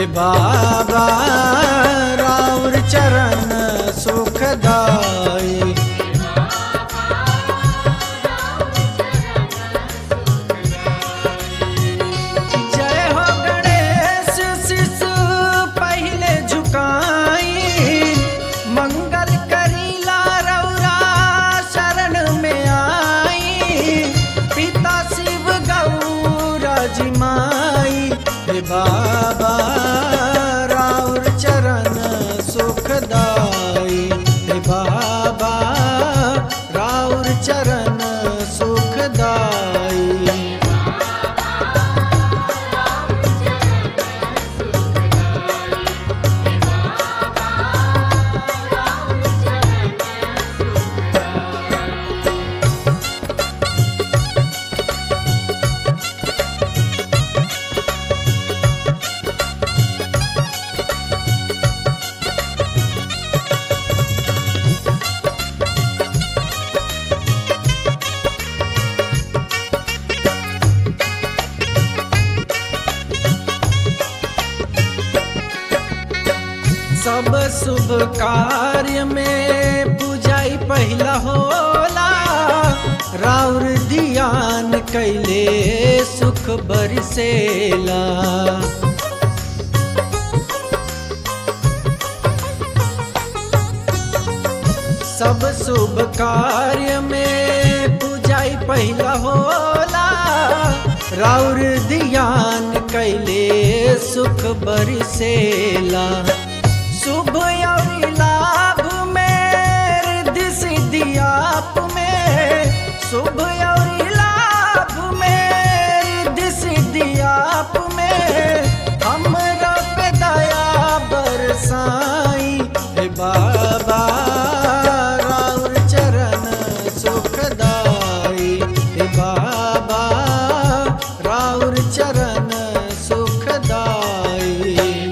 बाबा राउर चरण सुखदाई जय हो गणेश शिशु पहले झुकाई मंगल करीला रौरा शरण में आई पिता शिव गौरा जी माई हे बाबा राउर चरण सुखदाई हे बाबा राउर चरण सुखदाई सब शुभ कार्य में पूजाई पहला होला राउर ध्यान कैले सुख बरसेला सब शुभ कार्य में पूजाई पहला होला राउर ध्यान कैले सुख बरसेला शुभ और लाभ में रिद्धि सिद्धि आप में शुभ और लाभ में रिद्धि सिद्धि आप में हमरा पे दया बरसाई हे बाबा राउर चरण सुखदाई हे बाबा राउर चरण सुखदाई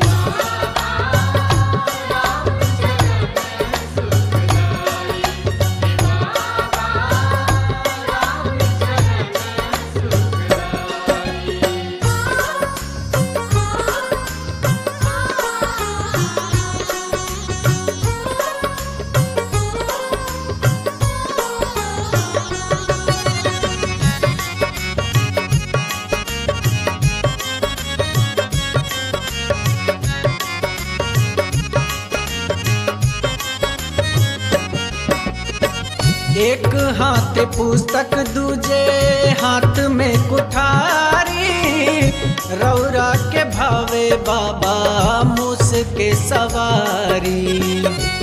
एक हाथ पुस्तक दूजे हाथ में कुठारी रौरा के भावे बाबा मुस के सवारी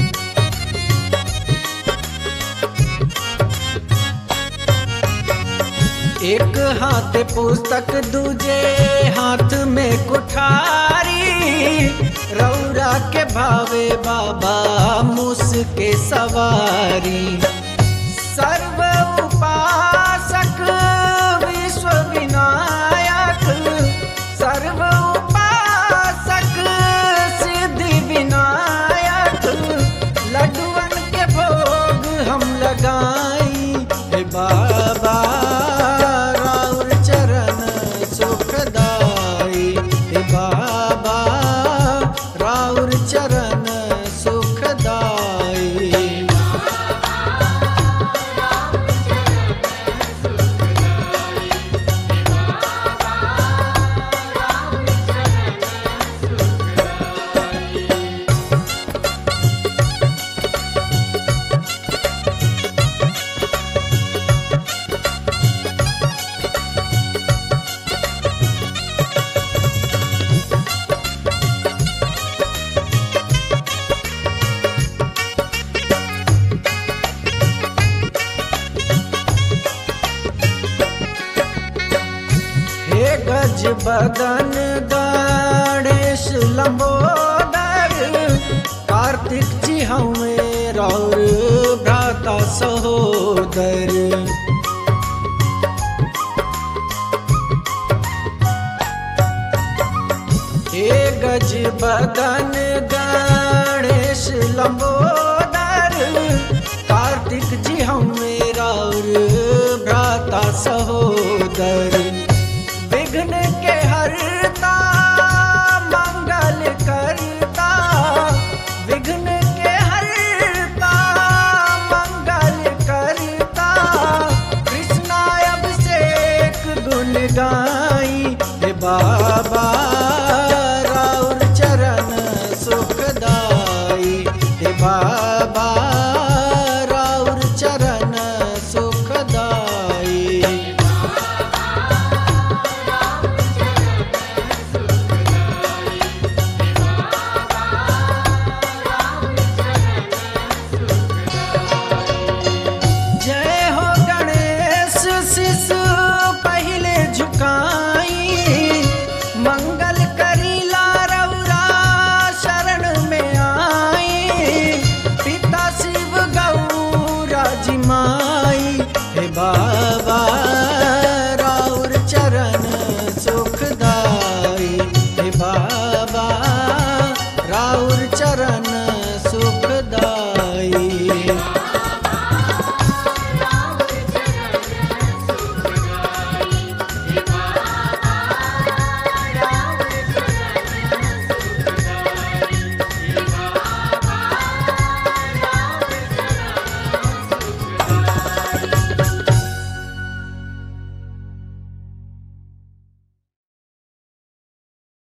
एक हाथ पुस्तक दूजे हाथ में कुठारी रौरा के भावे बाबा मुस के सवारी सर्व उपासक विश्व विनायक सर्व उपासक सिद्धि विनायक लड्डुअन के भोग हम लगाई हे बाबा राउर चरण सुखदाई हे बाबा राउर चरण सुखदाई हे गज बदन गणेश लंबोदर कार्तिक जी हमें रौर भ्राता सहोदर हे गज बदन गणेश लंबोदर कार्तिक जी हमें रौर भ्राता सहोदर